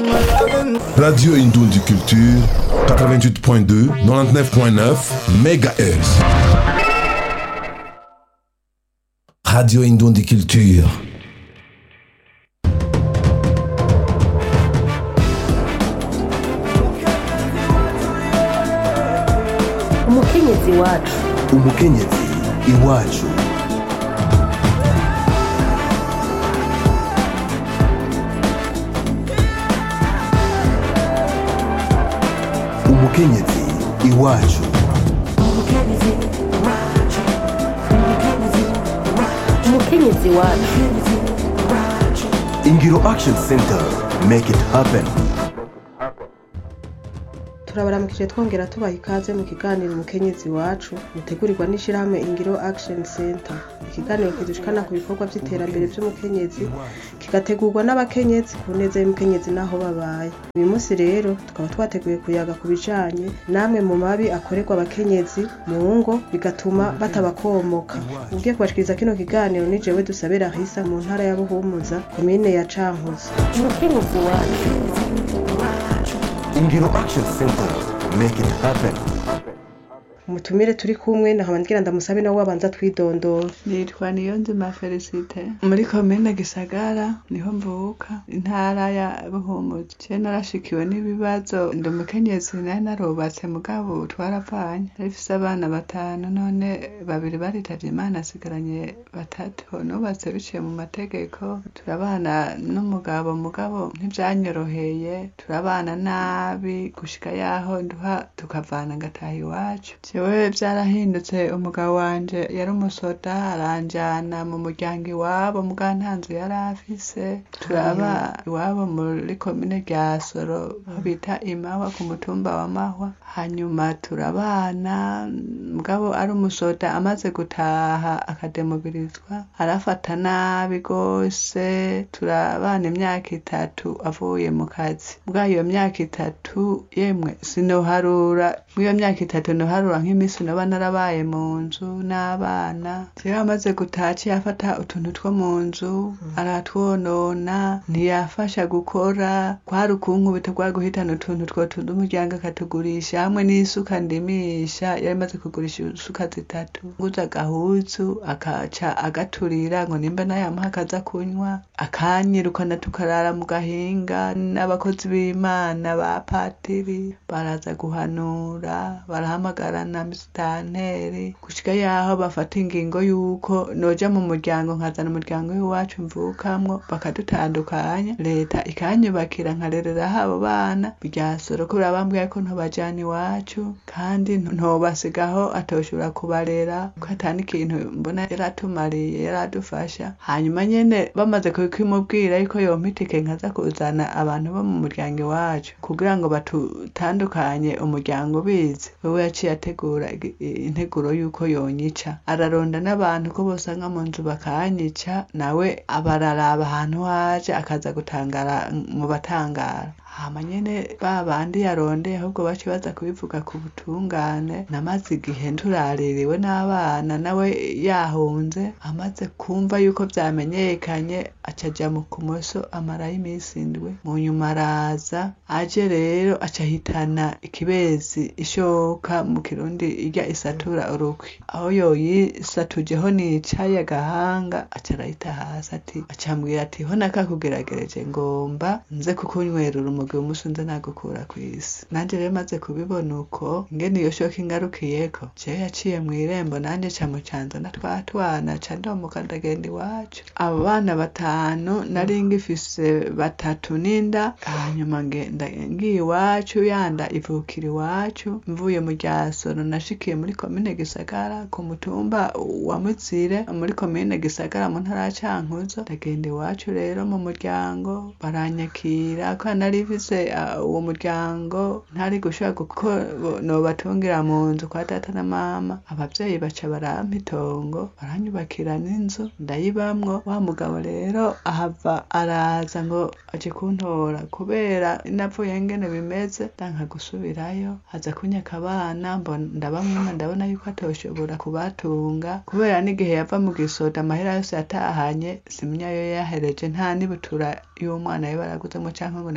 Radio Indondi Culture, 88.2, 99.9 MHz. Radio Indondi Culture. umukenyezi wacu umukenyezi iwacu umukenyezi iwacu umukenyezi wacu ingiro action center make it happen turabaramukije twongera tubaha ikaze mu kiganiro umukenyezi wacu mutegurirwa n'ishyirahamwe ingiro action center ikiganiro kidushikana ku bikorwa by'iterambere by'umukenyezi kigategurwa n'abakenyezi ku neza y'umukenyezi n'aho babaye uyu munsi rero tukaba twateguye kuyaga ku bijanye n'amwe mu mabi akorerwa abakenyezi mu ngo bigatuma batabakomoka ugiye kubashikiriza kino kiganiro ni jewe dusabera hisa mu ntara ya buhumuza komine ya cankuzo umukenyezi wacu ingiro action center make it happen umutumire turi kumwe nkaba ngira ndamusabe nawe wabanza twidondora nitwa niyonzima felicite muri komine gisagara niho mvuka intara ya buhumuza je narashikiwe n'ibibazo ndi umukenyezi nari narubatse mugabo twaravanye narifise abana batanu none babiri baritavye imana asigaranye batatu nubatse biciye mu mategeko turabana n'umugabo mugabo ntivyanyoroheye turabana nabi gushika yaho nduha tukavana ngataha iwacu jewe vyarahindutse umugabo wanje yari umusoda aranjana mu muryango iwabo muga nta nzu yari afise turaba iwabo muri komine rya soro aho bita imawa ku mutumba wa mahwa hanyuma turabana mugabo ari umusoda amaze gutaha akademobirizwa arafata nabi gose turabana imyaka itatu avuye mu kazi bwa iyo myaka itatu yemwe sinoharura mw'iyo myaka itatu noharura nk'iminsi noba narabaye mu nzu n'abana jewe amaze gutaha aciye afata utuntu two mu nzu aratwonona ntiyafasha gukora kwari ukunkubita kwari guhitana utuntu twotunda umuryango akatugurisha hamwe n'isuka ndimisha yari amaze kugurisha isuka zitatu nguza agahuzu akaca agaturira ngo nimba nayamuha akaza kunywa akanyirukana tukarara mu gahinga n'abakozi b'imana ba patiri baraza guhanura barahamagara na misitanteri gushika yaho bafata ingingo y'uko noja mu muryango nkazana umuryango w'iwacu mvukamwo bakadutandukanya leta ikanyubakira nkarereraho abo bana biryasoro kubera bambwiye ko ntobajana iwacu kandi ntobasigaho atoshobora kubarera ko atani ikintu mbona yaratumariye yaradufasha hanyuma nyene bamaze kubimubwira yuko yompa itike nkaza kuzana abantu bo mu muryango iwacu kugira ngo batutandukanye umuryango ubizi wewe yaciye ategura igi- integuro y'uko yonyica araronda n'abantu ko bosanga mu nzu bakanyica nawe abararaba ahantu haje akaza gutangara mu batangara hama nyene ba bandi yarondeye ahubwo baci baza kubivuga ku butungane namaze igihe nturaririwe n'abana nawe yahunze amaze kumva yuko vyamenyekanye aca aja mu kumoso amarayo iminsi indwi mu nyuma araza aje rero aca ahitana ikibezi ishoka mu kirundi irya isatura urukwi aho yoyisatujeho nicaye agahanga aca arayita hasi ati acambwira ati ho nakakugeragereje ngomba nze kukunywera urumogi umunsi nze nagukura kw'isi nanje rero maze kubibona uko ingene iyo shoka ingarukiyeko jewe yaciye mw'irembo nanje ca mu canzo na twa twana ca ndomuka ndagenda iwacu abo bana batanu nari ngifise batatu n'inda hanyuma ngenda ngiye iwacu yanda ivukira iwacu mvuye mu ryasoro nashikiye muri komine gisagara ku mutumba wa mutsire muri komine gisagara mu ntara ya cankuzo ndagenda iwacu rero mu muryango baranyakira ko nari mfise ah, uwo muryango ntari gushobora kuko nobatungira mu nzu kwa data na mama abavyeyi baca barampa itongo baranyubakira n'inzu ndayibamwo wa mugabo rero ahava araza ngo aje kuntora kubera napfuye ngene bimeze ndanka gusubirayo aza kunyaka abana mbona ndabamwima ndabona yuko atoshobora kubatunga kubera n'igihe yava mu gisoda amahera yose yatahanye simenya yo yahereje nta n'ibutura y'umwana we baraguzemo canke ngo naje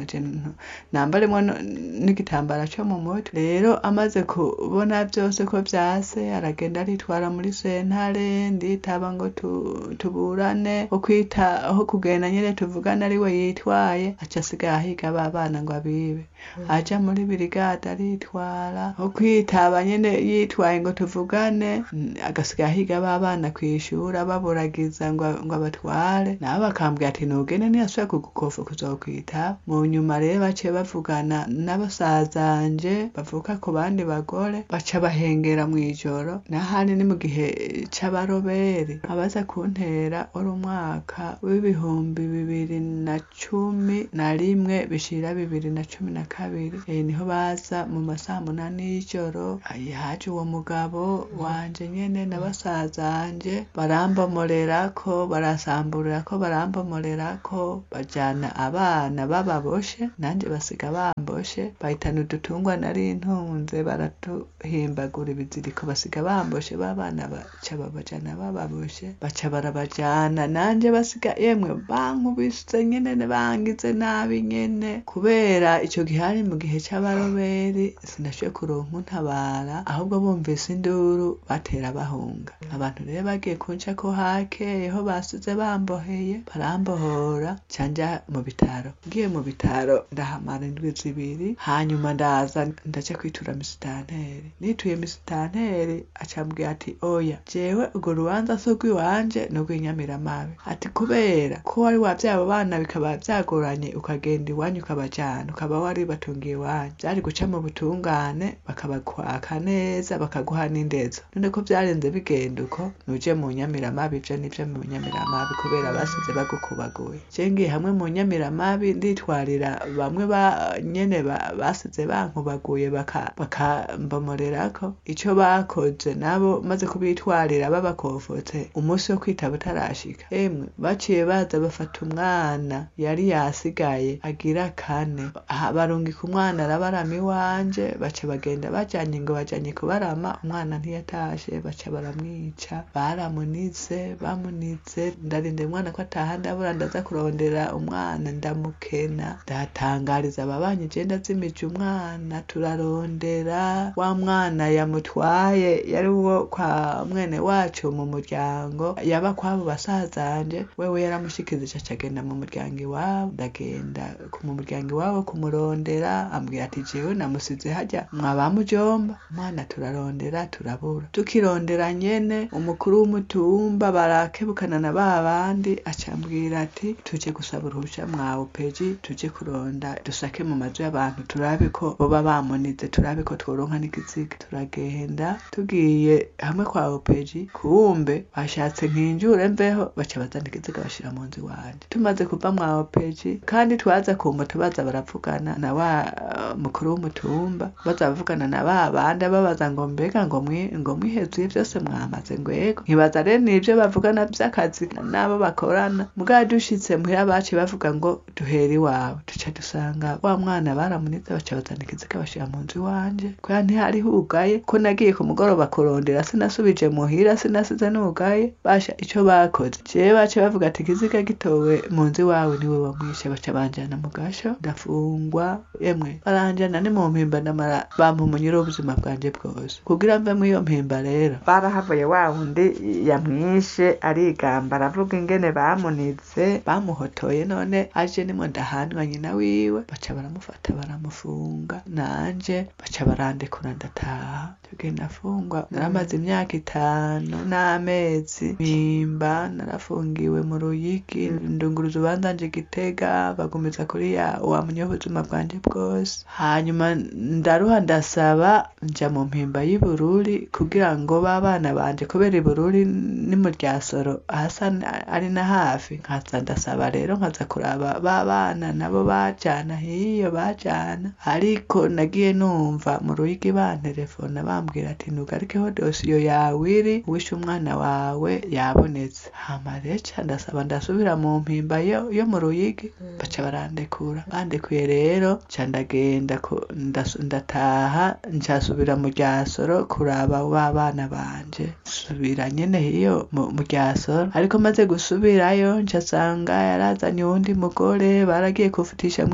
akantu nambaremwo no- n'igitambara co mu mutwe rero amaze kubona vyose ko vyase aragenda aritwara muri sentare nditaba ngo tu- tuburane ho kwita aho kugenda nyene tuvugane ari we yitwaye aca asigaye ahiga ba bana ngo abibe aja muri birigade aritwara ho kwitaba nyene yitwaye ngo tuvugane mm, agasigaye ahiga ba bana kwishura baburagiza ngo ngo abatware nabo bakambwira ati nugende ntiyasubira kugukofa kuzokwitaba mu nyuma rero baciye bavugana n'abasazanje bavuka ku bandi bagore baca bahengera mw'ijoro nahandi ni mu gihe c'abaroberi abaza kuntera wari umwaka w'ibihumbi bibiri na cumi na rimwe bishira bibiri na cumi na kabiri e, niho baza mu masaha munani y'ijoro Ai, haje uwo mugabo wanje nyene na basazanje barambomorerako barasamburirako barambomorerako bajana abana bababoshe nanje basiga bamboshe bahitana udutungwa nari ntunze baratuhimbagura ibiziriko basiga bamboshe babana baca babajana bababoshe baca barabajana nanje basiga yemwe bankubise nyene bangize nabi nyene kubera ico gihe hari mu gihe c'abaroberi sinashoboye kuronka untabara ahubwo bumvise induru batera bahunga abantu rero bagiye kunca ko hakeyeho basize bamboheye barambohora canja mu bitaro ngiye mu bitaro ndahamara indwi zibiri hanyuma ndaza ndaja kwitura misitanteri nituye misitanteri acambwira ati oya jewe urwo rubanza si urw'iwanje ni urw'inyamiramabe ati kubera ko wari wavyaye abo bana bikaba vyagoranye ukagenda iwanyu ukabajana ukaba wari batungiye iwanyu vyari guca mu butungane bakabakwaka neza bakaguha n'indezo none ko vyarenze bigenda uko nuje mu nyamiramabi ivyo nivyo mu nyamiramabi kubera basize bagukubaguye je ngiye hamwe mu nyamiramabi nditwarira bamwe ba nyene ba- basize bankubaguye baka- bakambomorerako ico bakoze nabo maze kubitwarira babakofotse umunsi wo kwitaba utarashika emwe baciye baza bafata umwana yari yasigaye agira kane aha barungika umwana arabarama iwanje baca bagenda bajanye ngo bajanye kubarama umwana ntiyatashe baca baramwica baramunize bamunize ndarinda umwana ko ataha ndabura ndaza kurondera umwana ndamukena ndatangariza ababanyi je ndazimije umwana turarondera wa mwana yamutwaye yari uwo kwa mwene wacu mu muryango yaba kwabo basazanje wewe yaramushikirije aca agenda mu muryango iwabo ndagenda ku- mu muryango iwabo kumurondera ambwira ati jewe namusize harya mwabamujomba umwana turarondera turabura tukirondera nyene umukuru w'umutumba barakebukana na ba bandi acambwira ati tuje gusaba uruhusha mwa upeji tuje kuronda dusake mu mazu y'abantu turabe ko boba bamunize turabe ko tworonka n'igiziga turagenda tugiye hamwe kwa opeji kumbe bashatse nkinjure mveho baca bazana igiziga bashira mu nzu iwanje tumaze kuva mwa opeji kandi twaza ku moto baza baravugana na wa uh, mukuru w'umutumba baza bavugana na ba bandi babaza ngo mbega ngo mwi ngo mwihezuye byose mwamaze ngo yego nkibaza rero nivyo bavugana vy'akazi n'abo bakorana mugabo dushitse muhira baciye bavuga ngo duhera iwawe duca dusanga wa mwana baramunize baca bazana ikiziga bashira mu nzu iwanje kubera ntihari hugaye ko nagiye ku mugoroba kurondera sinasubije muhira sinasize nugaye basha ico bakoze jewe baca bavuga ati ikiziga gitowe mu nzu iwawe niwe wamwishe baca banjana mu gasho ndafungwa yemwe baranjana ni mu mpimba ndamara bampa umunyuro w'ubuzima bwanje bwose kugira mve muri iyo mpimba rero barahavuye wa wundi yamwishe arigamba aravuga ingene bamunize bamuhotoye none aje nimwe ndahanwa nyina wiwe baca baramufata baramufunga nanje baca barandekura ndataha tugenda afungwa naramaze imyaka itanu n'amezi mpimba narafungiwe mu ruyigi ndunguruza ubanza nje gitega bagumiza kuri ya wamenya ubuzima bwanje bwose hanyuma ndaruha ndasaba nja mu mpimba y'Ibururi kugira ngo babana banje kubera Ibururi ni mu ryasoro hasa n- ari na hafi nkaza ndasaba rero nkaza kuraba babana nabo bajana hiyo bajana ariko nagiye numva mu ruyigi bantelefona bambwira ati ntugarikeho dosiyo yawe iri wishe umwana wawe yabonetse hama rero ca ndasaba ndasubira mu mpimba yo, yo mu ruyigi baca barandekura bandekuye rero ca ndagenda ku- ndas- ndataha ncasubira mu ryasoro kuraba ba bana banje subira nyene hiyo mu mu ryasoro ariko maze gusubirayo ncasanga yarazanye uwundi mugore baragiye kufutisha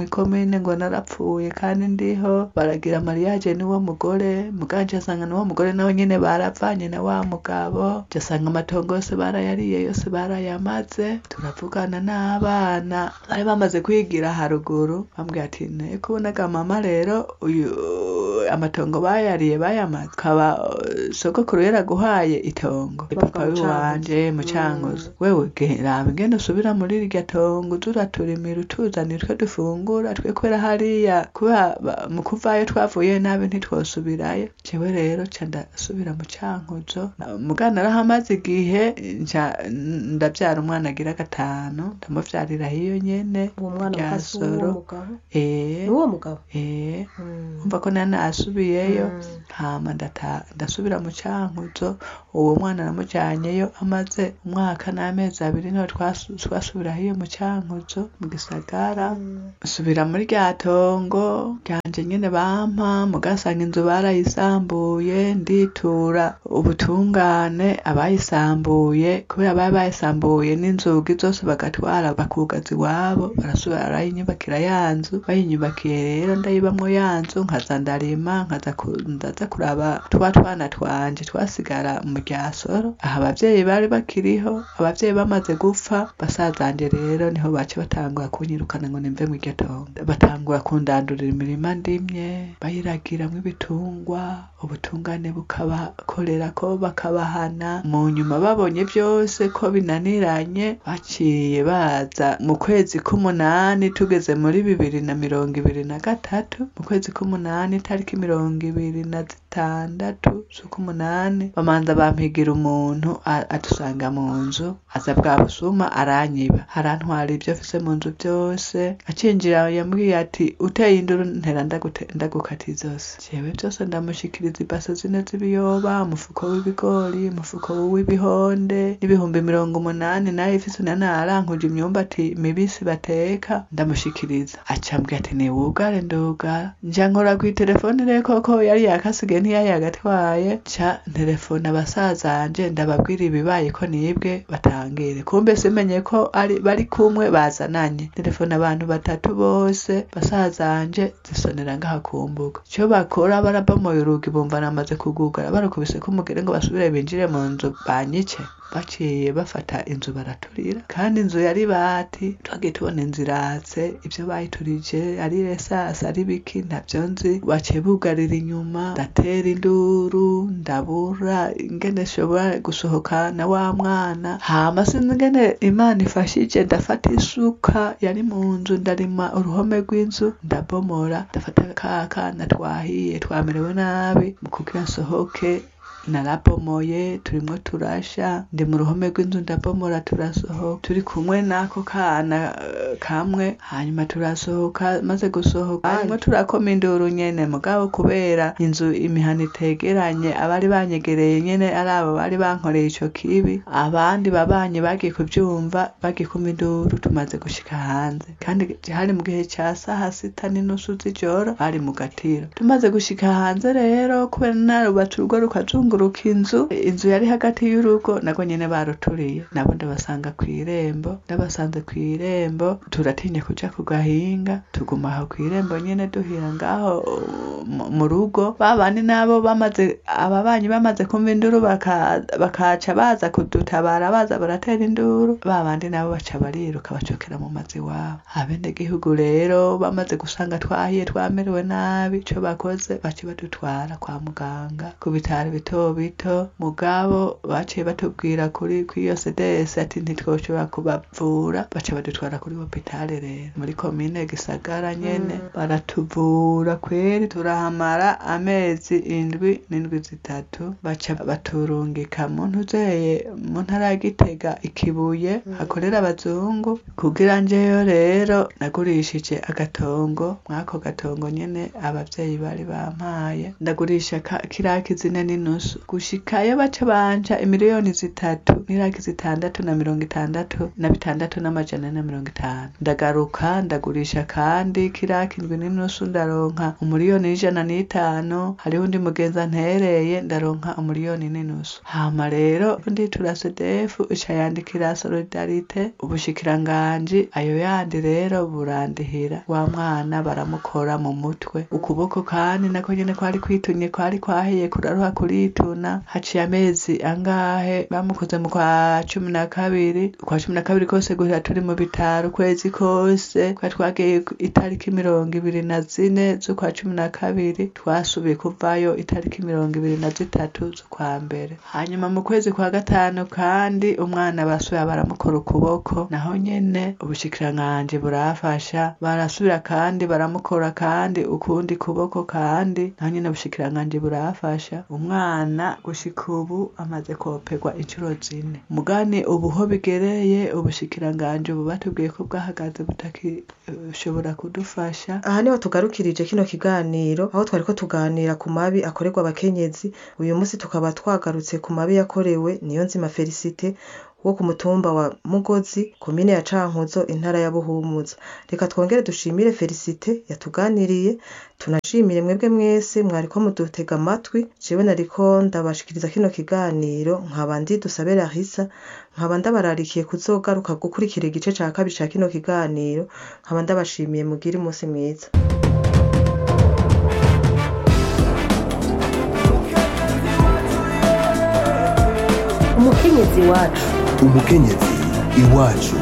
mw'ikomine ngo narapfuye kandi ndiho baragira mariage n'uwo mugore muganje asanga n'uwo mugore nawe nyene baravanye na wa mugabo jasanga amatongo yose barayariye yose barayamaze turavugana n'abana bari bamaze kwigira haruguru bambwira ati ne kubonaga mama rero uyu amatongo bayariye bayamaze kaba uh, sogokuru yaraguhaye itongo papa Mucankuzo. wanje mucankuzo wewe ge- raba ingene usubira muri rirya tongo uza uraturimira utuzanira utwo dufungura twe kubera hariya kubera ba- mu kuvayo twavuye nabi ntitwosubirayo jewe rero ca ndasubira mu cankuzo Na- muga narahamaze igihe nca ndavyara umwana agira gatanu ndamuvyarira hiyo nyene uwo mwana rya ukase uwo Soro. mugabo eh n'uwo mugabo eh Mm. umva ko nari nasubiyeyo Mm. hama ndata ndasubira mu cankuzo uwo mwana namujyanyeyo amaze umwaka n'amezi abiri niho twasu- twasubira hiyo mu cankuzo mu gisagara nsubira muri rya tongo ryanje nyene bampa mugasanga inzu barayisambuye nditura ubutungane abayisambuye kubera bari bayisambuye n'inzugi zose bagatwara bakugaza iwabo barasubira barayinyubakira ya nzu bayinyubakiye rero ndayibamwo ya nzu nkaza ndarima nkaza ku- ndaza kuraba twa twana twanje twasigara mu ryasoro aha abavyeyi bari bakiriho abavyeyi bamaze gupfa basazanje rero niho bace batangura kunyirukana ngo nimve mu iryo tongo batangura kundandurira imirima ndimye bayiragiramwo ibitungwa ubutungane bukabakorera ko bakabahana mu nyuma babonye byose ko binaniranye baciye baza mu kwezi k'umunani tugeze muri bibiri na mirongo ibiri na gatatu mu kwezi k'umunani itariki mirongo ibiri na zitandatu z'uk'umunani bamanza bampigira umuntu a- adusanga mu nzu aza bwa busuma aranyiba arantwara ibyo afise mu nzu byose acinjira yambwiye ati uteye induru ntera ndagute- ndagukatiye zose jewe byose ndamushikiriza ibase zine z'ibiyoba umufuko w'ibigori umufuko w'ibihonde n'ibihumbi mirongo umunani nayo ifise na narankuje imyumbati mibisi bateka ndamushikiriza acambwira ati niwugare ndugara nja nkora kw'iterefone rero koko yari yakasigaye ntiyayagatwaye ca telefone abasazanje ndababwira ibibaye ko nibwe batangire kumbe simenye ko ari bari kumwe bazananye telefone abantu batatu bose basazanje zisonera ngaha ku mbuga ico bakora barabomoye urugi bumva namaze kugugara barakubise ko umugere ngo basubire binjire mu nzu banyice baciye bafata inzu baraturira kandi inzu yari bati twagiye tubona inzu iratse ibyo bayiturije ari resasi ari biki ntabyo nzi baciye bugarira inyuma ndatera induru ndabura ingene shobora gusohoka na wa mwana hama sinzi ingene imana ifashije ndafata isuka yari mu nzu ndarima uruhome rw'inzu ndabomora ndafata ka kana twahiye twamerewe nabi mu kugira nsohoke narabomoye turimwo turasha ndi mu ruhome rw'inzu ndabomora turasohoka turi kumwe n'ako kana eh, kamwe hanyuma turasohoka maze gusohoka hanyuma turakoma induru nyene mugabo kubera inzu imihana itegeranye abari banyegereye nyene ari abo bari bankoreye ico kibi abandi babanye bagiye kuvyumva bagiye kuma induru tumaze gushika hanze kandi hari mu gihe ca saha sita n'inusu z'ijoro bari mu gatiro tumaze gushika hanze rero kubera narubatse urugo rukazunguruka inzu inzu yari hagati y'urugo nabwo nyene baruturiye nabo ndabasanga kw'irembo ndabasanze kw'irembo turatinya kuja ku gahinga tuguma aho kw'irembo nyene duhira ngaho uh, mu- mu rugo babandi nabo bamaze ababanyi bamaze kumva induru baka- bakaca baza kudutabara baza baratera induru babandi nabo baca bariruka bacokera mu mazi iwabo abenegihugu rero bamaze gusanga twahiye twamerewe nabi ico bakoze baca badutwara kwa muganga ku bitaro bito bito mugabo baciye batubwira kuri kw'iyo sedesi ati ntitwoshobora kubavura baca badutwara kuri hopitale rero muri komine gisagara nyene baratuvura kweri turahamara amezi indwi n'indwi zitatu baca baturungika mu ntuzeye mu ntara ya gitega ikibuye hakorera abazungu kugira njeyo rero nagurishije agatongo mwako gatongo nyene abavyeyi bari bampaye ndagurisha ka- kiriya kizine n'inusu n'inusu gushikayo baca banja imiliyoni zitatu n'iraki zitandatu na mirongo itandatu na bitandatu n'amajana ane na mirongo itanu ndagaruka ndagurisha kandi kiraki indwi n'inusu ndaronka umuliyoni n'ijana n'itanu hariho undi mugenzi ntereye ndaronka umuliyoni n'inusu hama rero nditura sedefu ica yandikira solidarite ubushikiranganji ayo yandi rero burandihira wa mwana baramukora mu mutwe ukuboko kandi nako nyene kwari kwitunye kwari kwahiye kuraruha kurituna haciye amezi angahe bamukoze mu kwa cumi na kabiri kwa cumi na kabiri kose guhera turi mu bitaro ukwezi kose twari twagiye ku- itariki mirongo ibiri na zine z'ukwa cumi na kabiri twasubiye kuvayo itariki mirongo ibiri na zitatu z'ukwa mbere hanyuma mu kwezi kwa gatanu kandi umwana basubiye baramukora ukuboko naho nyene ubushikiranganji burafasha barasubira kandi baramukora kandi ukundi kuboko kandi naho nyene ubushikiranganji burafasha umwana gushika ubu amaze koperwa inshuro zine mugani ubu ho bigereye ubushikiranganji ubu batubwiye ko bwahagaze butakishobora kudufasha aha niho tugarukirije kino kiganiro aho twari ko tuganira ku mabi akorerwa abakenyezi uyu munsi tukaba twagarutse ku mabi yakorewe niyo nzima felicite wo ku mutumba wa mugozi komine ya cankuzo intara ya buhumuza reka twongere dushimire felicite yatuganiriye tunashimire mwebwe mwese mwariko mudutega amatwi jewe nariko ndabashikiriza kino kiganiro nkaba ndi dusabe rahisa nkaba ndabararikiye kuzogaruka gukurikira igice ca kabiri ca kino kiganiro nkaba ndabashimiye mugire umunsi mwiza umukenyezi wacu umukenyezi iwacu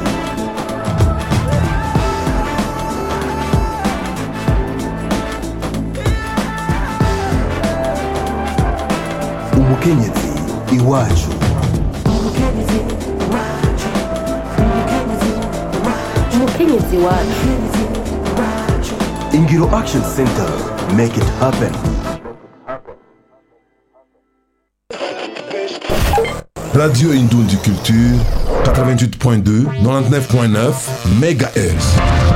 umukenyezi iwacu umukenyezi wacu ingiro action center make it happen Radio Indoundi Culture, 88.2, 99.9 MHz.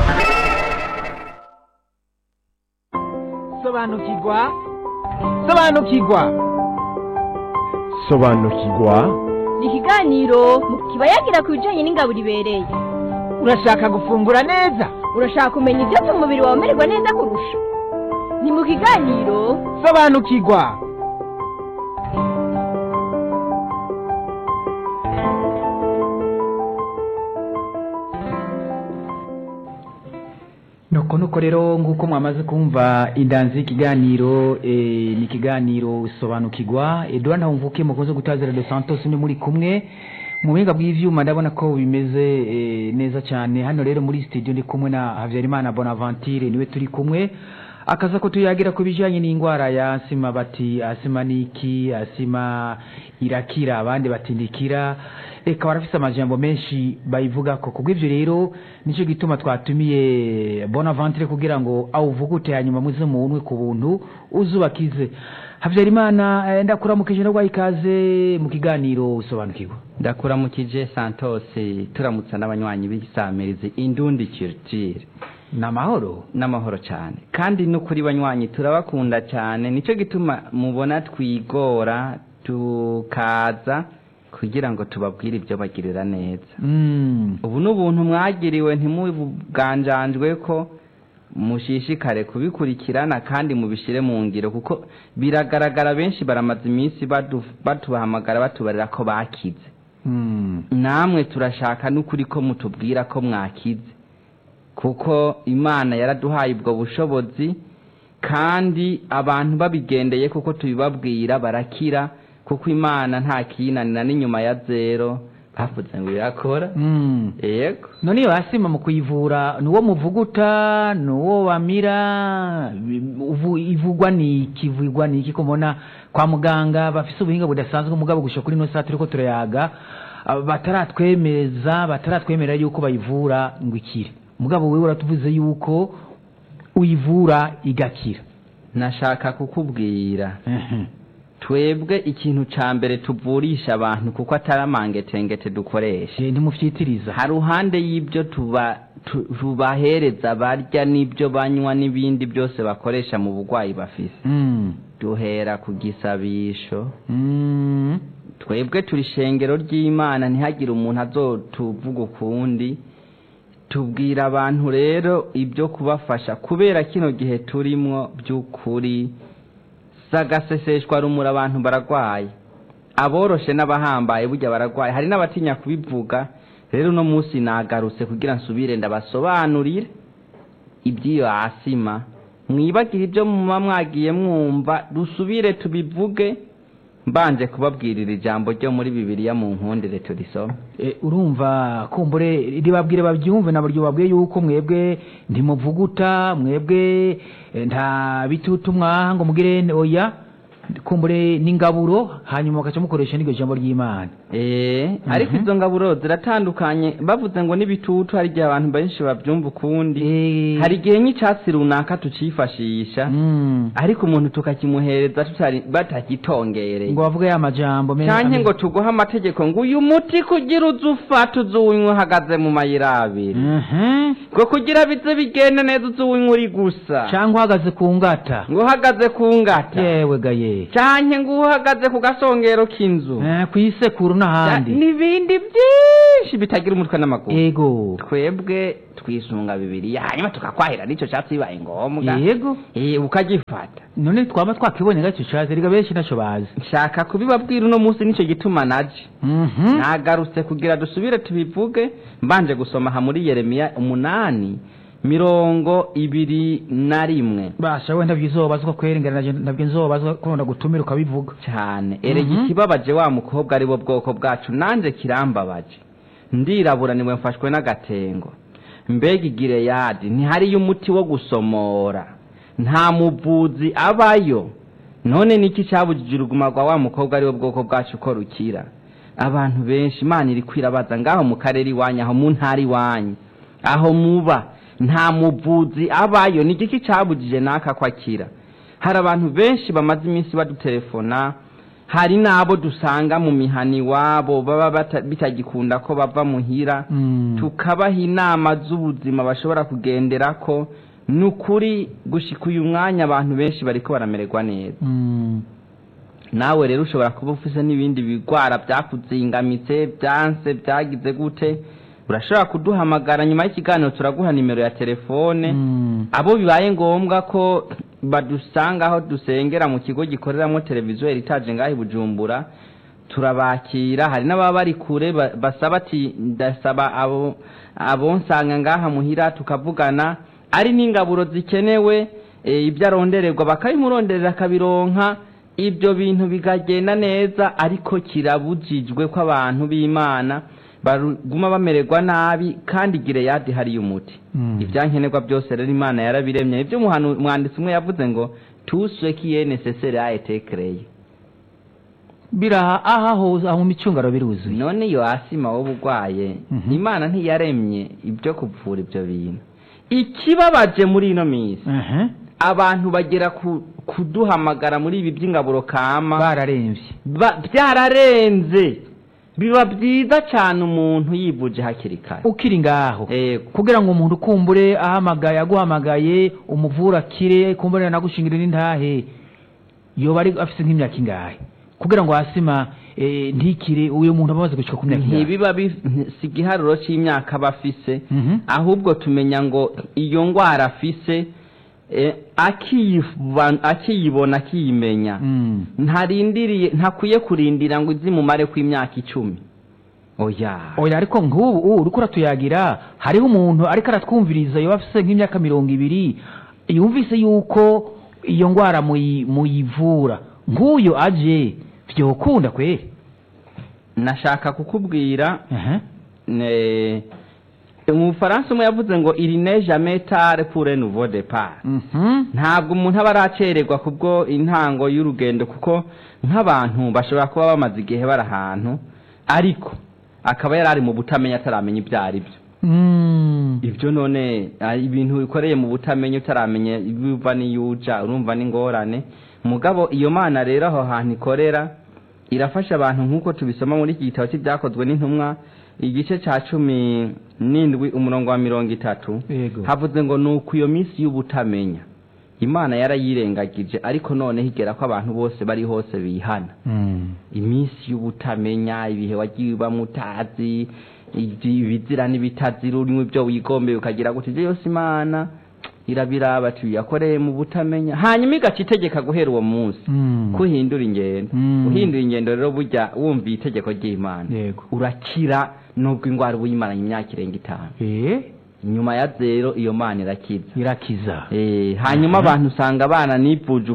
sobanukirwa sobanukirwa sobanukirwa ni ikiganiro kiba yagira ku bijyanye n'ingabo ibereye urashaka gufungura neza urashaka kumenya ibyatuma umubiri wawe umererwa neza kurusha ni mu kiganiro sobanukirwa nuko nuko rero nk'uko mwamaze kumva indanzi y'ikiganiro eh, ni ikiganiro sobanukirwa edouard ntawumvuke mukunze gutazira de santos ni muri kumwe mu buhinga bw'ivyuma ndabona ko bimeze eh, neza cyane hano rero muri studio ndi kumwe na habyarimana bonaventure niwe turi kumwe akaza ko tuyagira ku bijyanye n'indwara ya asima bati asima ni iki asima irakira abandi batindikira reka barafise amajambo menshi bayivuga ko kubw'ibyo rero nicyo gituma twatumiye bonaventure kugira ngo awuvugute hanyuma muze muwunwe ku buntu uzubakize habyarimana eh, ndakuramukije ndagwaha ikaze mu kiganiro usobanukirwa ndakuramukije santos turamutsa n'abanywanyi b'isamirizi indundi kirutire ni amahoro n'amahoro cyane kandi n'ukuri banywanyi turabakunda cyane nicyo gituma mubona twigora tukaza kugira ngo tubabwire ibyo bagirira neza Mm. ubu ni ubuntu mwagiriwe ntimuganjanjwe ko mushishikare kubikurikirana kandi mubishyire mu ngiro kuko biragaragara benshi baramaze iminsi badu- batubahamagara batubarira ko bakize Mm. namwe turashaka n'ukuri ko mutubwira ko mwakize kuko imana yaraduhaye ubwo bushobozi kandi abantu babigendeye kuko tubibabwira barakira kuko imana nta kiyinanira n'inyuma ya zero bavuze ngo irakora Mm. yego none iyo asima mu kuyivura ni uwo muvuguta ni uwo bamira bi- uvu- ivugwa ni iki ivugwa ni iki ko mbona kwa muganga bafise ubuhinga budasanzwe mugabo gusha kuri ino saa turiko turayaga ah, bataratwemeza bataratwemerera yuko bayivura ngo ikire mugabo wewe uratuvuze yuko uyivura igakira nashaka kukubwira twebwe ikintu ca mbere tuvurisha abantu kuko atari amangetengete dukoresha Je, ntimufyitiriza ha ruhande y'ibyo tuba tu- tubahereza barya n'ibyo banywa n'ibindi byose bakoresha mu burwayi bafise Mm. duhera ku gisabisho Mm. twebwe turi ishengero ry'imana ntihagire umuntu azotuvuga ukundi tubwira abantu rero ibyo kubafasha kubera kino gihe turimwo by'ukuri sagaseseshwa rumura abantu baragwaye aboroshe n'abahambaye burya baragwaye hari n'abatinya kubivuga rero uno munsi nagarutse kugira nsubire ndabasobanurire iby'iyo asima mwibagire ibyo muba mwagiye mwumva dusubire tubivuge mbanje kubabwirira ijambo ryo muri bibiliya mu nkundire turisome E, urumva kumbure ribabwire babyumve nabaryo babwiye yuko mwebwe ntimuvuguta mwebwe eh, nta bitutu mwaha ngo mugire oya kumbure n'ingaburo hanyuma bagaca mukoresha n'iryo jambo ry'imana Eh, ariko izo ngaburo ziratandukanye bavuze ngo n'ibitutu hari igihe abantu benshi babyumva ukundi Eh, hari igihe nk'icyatsi runaka tucifashisha mm, ariko umuntu tukakimuhereza tutari batagitongereye ngo bavuge ya majambo meza- canke ngo tuguhe amategeko ngo uyu muti kugira uze ufata uzuwinywa uhagaze mu mayira abiri Mhm. ngo kugira bize bigende neza uzuwinywa uri gusa canke uhagaze ku ngata ngo uhagaze ku ngata yewe gaye canke ngo uhagaze ku gasongero k'inzu Eh, kw'isekuru n'ahandi n'ibindi byinshi bitagira umutwe n'amaguru ego twebwe twisunga bibiriya hanyuma tukakwahira n'icyo cyatsi bibaye ngombwa yego Eh, ukagifata none twaba twakibonye gacyo cazi riga benshi naco bazi nshaka kubibabwira uno munsi nicyo gituma naje Mhm. nagarutse kugira dusubire tubivuge mbanje gusoma aha muri yeremiya umunani mirongo ibiri na rimwe basha wenda byizobazwa kwerengera nabyo nzobazwa kubona gutumira ukabivuga cyane erega Mhm. ikibabaje wa mukobwa ari bo bwoko bwacu nanjye kirambabaje ndirabura niwe mfashwe n'agatengo mbega igireyadi ntihariyo umuti wo gusomora nta muvuzi abayo none niki cyabujije uruguma rwa wa mukobwa ari wo bwoko bwacu ko rukira abantu benshi imana iri kwirabaza ngaho mu karere iwanyu aho mu ntara iwanyu aho muba nta muvuzi abayo ni igiki cyabujije n'aka ko akira hari abantu benshi bamaze iminsi badutelefona hari n'abo dusanga mu mihana iwabo baba bata- bitagikunda ko bava muhira Mm. tukabaha inama z'ubuzima bashobora kugendera ko ni ukuri gushika uyu mwanya abantu benshi bariko baramererwa neza Mm. nawe rero ushobora kuba ufise n'ibindi bigwara byakuzingamitse byanse byagize gute urashobora kuduhamagara nyuma y'ikiganiro turaguha nimero ya telefone Mm. abo bibaye ngombwa ko badusanga aho dusengera mu kigo gikoreramo televiziyo eritaje ngaho i bujumbura turabakira hari n'ababa bari kure ba- basaba ati ndasaba abo abonsanga ngaha muhira tukavugana ari n'ingaburo zikenewe e, ibyo arondererwa bakabimuronderera akabironka ibyo bintu bikagenda neza ariko kirabujijwe ko abantu b'imana baguma bamererwa nabi kandi gireyadi hariyo umuti Mm. ibyankenerwa byose rero imana yarabiremye ibyo umuhanu- umwanditsi umwe yavuze ngo tuswe kiye necessaire a été créé biraha aha hose aho mu micungaro biruzuye none iyo asima wowe urwaye Mhm. imana ntiyaremye ibyo kuvura ibyo bintu ikibabaje muri ino minsi Mhm. abantu bagera ku kuduhamagara muri ibi by'ingaburo kama bararemvye ba- byararenze biba byiza cyane umuntu yivuje hakiri kare ukiri ngaho Ego. kugira ngo umuntu ukumbure ahamagaye aguhamagaye umuvura akire kumbure nagushingire n'intahe yoba ari afise nk'imyaka ingahe kugira ngo asima eh, ntikire uyu muntu amaze gushika ku myaka ingahe ntibiba bi- si igiharuro cy'imyaka aba afise Mhm. ahubwo tumenya ngo iyo ndwara afise eh, akiyiva- akiyibona akiyimenya Mm. ntarindiriye ntakwiye kurindira ngo izimumare ku imyaka icumi oya oya ariko nk'ubu ubu uriko uratuyagira hariho umuntu ariko aratwumviriza yoba afise nk'imyaka mirongo ibiri yumvise yuko iyo ndwara muyi- muyivura nk'uyo aje vyokunda kweri nashaka kukubwira Aha. ne- mu bufaransa umwe yavuze ngo iri ne jamais tard pour un nouveau départ Mhm. ntabwo umuntu aba aracererwa kubwo intango y'urugendo kuko nk'abantu bashobora kuba bamaze igihe bari ahantu ariko akaba yari ari mu butamenya ataramenya ibyo ari byo Mm. ibyo none ah, ibintu bikoreye mu butamenya utaramenya ibiva n'iyuja urumva n'ingorane mugabo iyo mana rero aho hantu ikorera irafasha abantu nk'uko tubisoma muri iki gitabo cy'ibyakozwe n'intumwa igice cya cumi n'indwi umurongo wa mirongo itatu yego havuze ngo ni uku iyo minsi y'ubutamenya imana yarayirengagije ariko noneho igera ko abantu bose bari hose bihana Mm. iminsi y'ubutamenya ibihe wagiye ubamo utazi ibyi- ibizira n'ibitazira urimo ibyo wigombeye ukagira gutya ibyo yose imana irabiraba tuyakoreye mu butamenya hanyuma igaca itegeka guhera uwo munsi Mm. kuhindura ingendo Mm. uhindura ingendo rero burya wumviye itegeko ry'imana yego urakira nubwo indwara uba uyimaranye imyaka irenga itanu eh nyuma ya zero iyo mana irakiza irakiza Eh, hanyuma abantu usanga abana nivuje